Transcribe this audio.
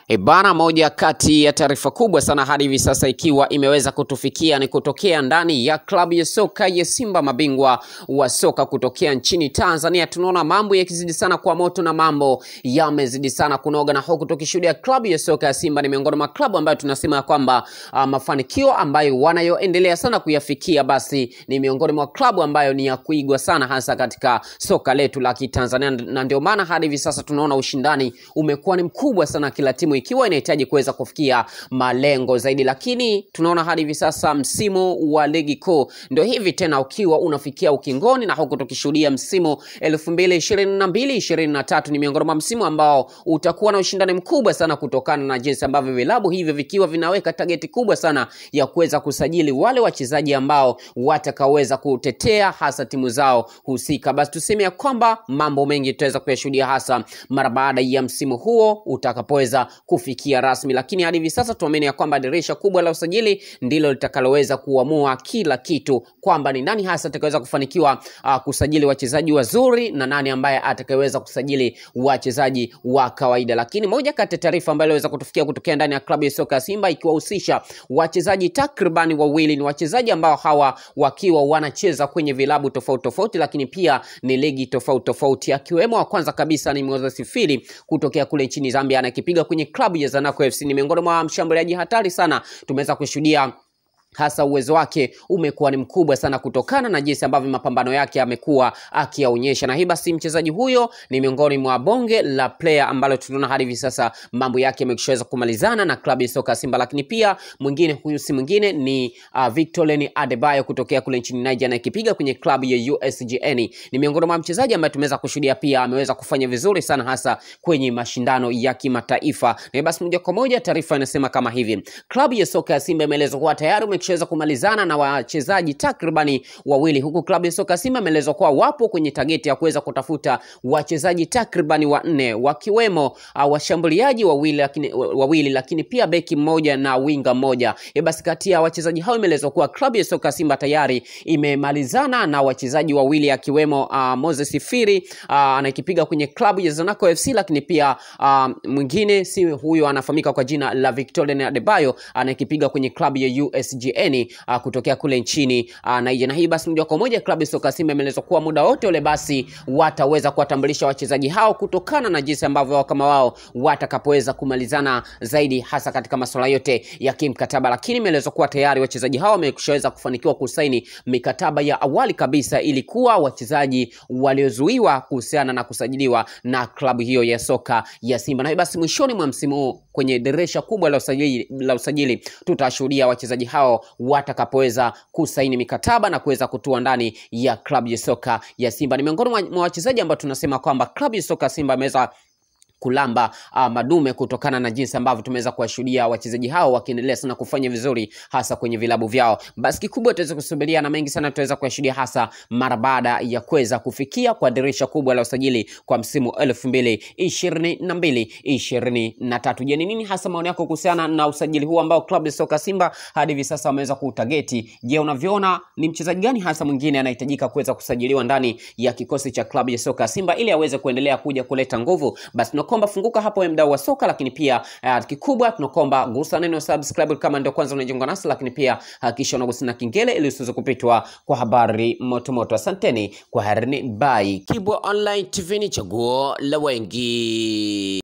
E bana, moja kati ya taarifa kubwa sana hadi hivi sasa ikiwa imeweza kutufikia ni kutokea ndani ya klabu ya soka ya Simba, mabingwa wa soka kutokea nchini Tanzania. Tunaona mambo yakizidi sana kwa moto na mambo yamezidi sana kunoga, na huku tukishuhudia klabu ya soka ya Simba ni miongoni mwa klabu ambayo tunasema ya kwamba uh, mafanikio ambayo wanayoendelea sana kuyafikia, basi ni miongoni mwa klabu ambayo ni ya kuigwa sana, hasa katika soka letu la Kitanzania, na ndio maana hadi hivi sasa tunaona ushindani umekuwa ni mkubwa sana, kila timu ikiwa inahitaji kuweza kufikia malengo zaidi, lakini tunaona hadi hivi sasa msimu wa ligi kuu ndio hivi tena ukiwa unafikia ukingoni, na huku tukishuhudia msimu elfu mbili ishirini na mbili ishirini na tatu ni miongoni mwa msimu ambao utakuwa na ushindani mkubwa sana kutokana na jinsi ambavyo vilabu hivyo vikiwa vinaweka tageti kubwa sana ya kuweza kusajili wale wachezaji ambao watakaoweza kutetea hasa timu zao husika. Basi tuseme ya kwamba mambo mengi tutaweza kuyashuhudia hasa mara baada ya msimu huo utakapoweza kufikia rasmi, lakini hadi hivi sasa tuamini ya kwamba dirisha kubwa la usajili ndilo litakaloweza kuamua kila kitu, kwamba ni nani hasa atakayeweza kufanikiwa uh, kusajili wachezaji wazuri na nani ambaye atakayeweza kusajili wachezaji wa kawaida. Lakini moja kati ya taarifa ambayo iliweza kutufikia kutokea ndani ya klabu ya soka ya Simba ikiwahusisha wachezaji takribani wawili, ni wachezaji ambao hawa wakiwa wanacheza kwenye vilabu tofauti tofauti, lakini pia ni ligi tofauti tofauti, akiwemo wa kwanza kabisa ni Moses Fili kutokea kule nchini Zambia, anakipiga kwenye klabu ya Zanaco FC. Ni miongoni mwa mshambuliaji hatari sana, tumeweza kushuhudia hasa uwezo wake umekuwa ni mkubwa sana kutokana na jinsi ambavyo mapambano yake amekuwa akiyaonyesha, na hii basi mchezaji huyo ni miongoni mwa bonge la player ambalo tunaona hadi hivi sasa mambo yake yameshaweza kumalizana na klabu ya soka Simba. Lakini pia mwingine huyu si mwingine ni uh, Victor Leni Adebayo kutokea kule nchini Nigeria na ikipiga kwenye klabu ya USGN. Ni miongoni mwa mchezaji ambaye tumeweza kushuhudia pia ameweza kufanya vizuri sana hasa kwenye mashindano ya kimataifa. Na basi moja kwa moja taarifa inasema kama hivi, klabu ya soka ya Simba imeelezwa kuwa tayari wameshaweza kumalizana na wachezaji takribani wawili, huku klabu ya soka Simba imeelezwa kuwa wapo kwenye tageti ya kuweza kutafuta wachezaji takribani wanne wakiwemo uh, washambuliaji wawili lakini, wawili lakini pia beki mmoja na winga mmoja. E basi kati ya wachezaji hao imeelezwa kuwa klabu ya soka Simba tayari imemalizana na wachezaji wawili akiwemo uh, Moses Firi uh, anakipiga kwenye klabu ya Zanaco FC, lakini pia uh, mwingine si huyo anafahamika kwa jina la Victoria Adebayo anakipiga kwenye klabu ya USGN uh, kutokea kule nchini uh, Nigeria. Na hii basi moja kwa moja klabu ya soka Simba imeelezwa kuwa muda wote ule basi wataweza kuwatambulisha wachezaji hao kutokana na jinsi ambavyo wao kama wao watakapoweza kumalizana zaidi hasa katika masuala yote ya kimkataba, lakini imeelezwa kuwa tayari wachezaji hao wameshaweza kufanikiwa kusaini mikataba ya awali kabisa, ilikuwa wachezaji waliozuiwa kuhusiana na kusajiliwa na klabu hiyo ya soka ya Simba. Na hii basi mwishoni mwa msimu huu kwenye dirisha kubwa la usajili, la usajili tutashuhudia wachezaji hao watakapoweza kusaini mikataba na kuweza kutua ndani ya klabu ya soka ya Simba. Ni miongoni mwa wachezaji ambao tunasema kwamba klabu ya soka Simba imeweza kulamba uh, madume kutokana na jinsi ambavyo tumeweza kuwashuhudia wachezaji hao wakiendelea sana kufanya vizuri hasa kwenye vilabu vyao. Basi kikubwa tutaweza kusubiria na mengi sana tutaweza kuyashuhudia hasa mara baada ya kuweza kufikia kwa dirisha kubwa la usajili kwa msimu elfu mbili ishirini na mbili ishirini na tatu. Je, ni nini hasa maoni yako kuhusiana na usajili huu ambao klabu ya soka Simba hadi hivi sasa wameweza kuutageti? Je, unavyoona ni mchezaji gani hasa mwingine anahitajika kuweza kusajiliwa ndani ya kikosi cha klabu ya soka Simba ili aweze kuendelea kuja kuleta nguvu? Basi tunakomba funguka hapo mdau wa soka, lakini pia uh, kikubwa tunakomba gusa neno subscribe kama ndio kwanza unajiunga nasi, lakini pia hakikisha uh, unagusa na kengele ili usiweze kupitwa kwa habari motomoto. Asanteni kwa harini, bye. Kibwa Online TV ni chaguo la wengi.